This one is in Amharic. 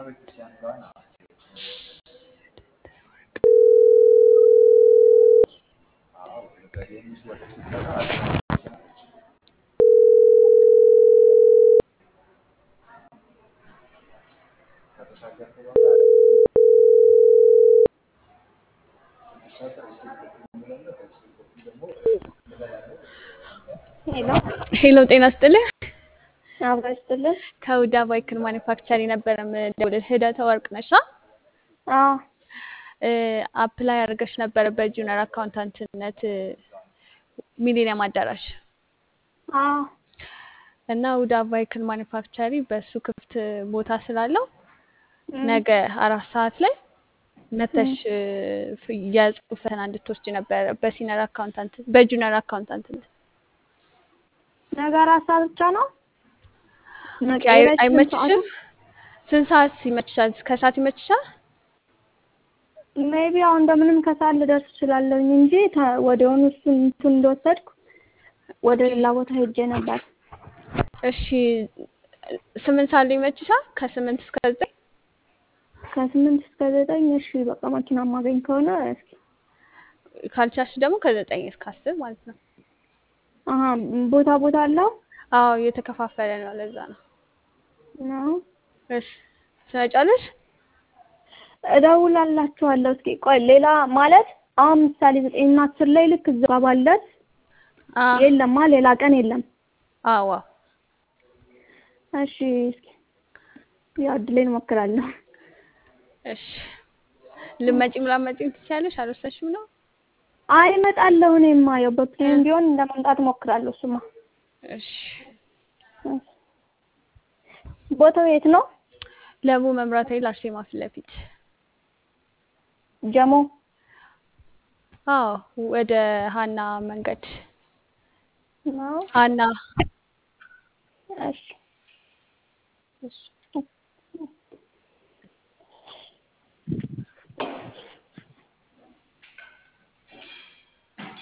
ሄሎ ሄሎ ጤና ስጥልህ። አብራ ይስጥልን። ከውዳ ባይክል ማኒፋክቸር የነበረ ምደውልልህ ህደተ ወርቅ ነሻ? አዎ አፕላይ አድርገሽ ነበረ በጁኒየር አካውንታንትነት ሚሊኒየም አዳራሽ አዎ እና ውዳ ቫይክል ማኒፋክቸሪ በሱ ክፍት ቦታ ስላለው ነገ አራት ሰዓት ላይ መተሽ የጽሁፍ ፈተና እንድትወስድ ነበረ በሲኒየር አካውንታንት በጁኒየር አካውንታንትነት ነገ አራት ሰዓት ብቻ ነው። አይመችሽም? ስንት ሰዓት ይመችሻል? ከሰዓት ይመችሻል? ሜቢ አሁን እንደምንም ከሰዓት ልደርስ እችላለሁኝ እንጂ ወዲያውኑ እሱን እንትን እንደወሰድኩ ወደ ሌላ ቦታ ሄጄ ነበር። እሺ ስምንት ሰዓት ላይ ይመችሻል? ከስምንት እስከ ዘጠኝ ከስምንት እስከ ዘጠኝ እሺ በቃ መኪና ማገኝ ከሆነ እስኪ ካልቻልሽ ደግሞ ከዘጠኝ እስከ አስር ማለት ነው። አሀ ቦታ ቦታ አለው አዎ እየተከፋፈለ ነው። ለዛ ነው። ነው እሺ ትመጫለሽ? እደውላላችኋለሁ። እስኪ ቆይ ሌላ ማለት አሁን ምሳሌ ዘጠኝና አስር ላይ ልክ እዛ ጋር ባለት የለማ ሌላ ቀን የለም። አዎ እሺ እስኪ ያው እድሌን እሞክራለሁ። እሺ ልመጪም ላመጪም ትችያለሽ። አልወሰንሽም ነው? አይ እመጣለሁ። እኔማ ያው በፕሌን ቢሆን ለመምጣት እሞክራለሁ። እሱማ እሺ ቦታው የት ነው? ለቡ መብራት ኃይል አርሴማ ፊት ለፊት ጀሞ። አዎ ወደ ሀና መንገድ ነው። ሀና እሺ እሺ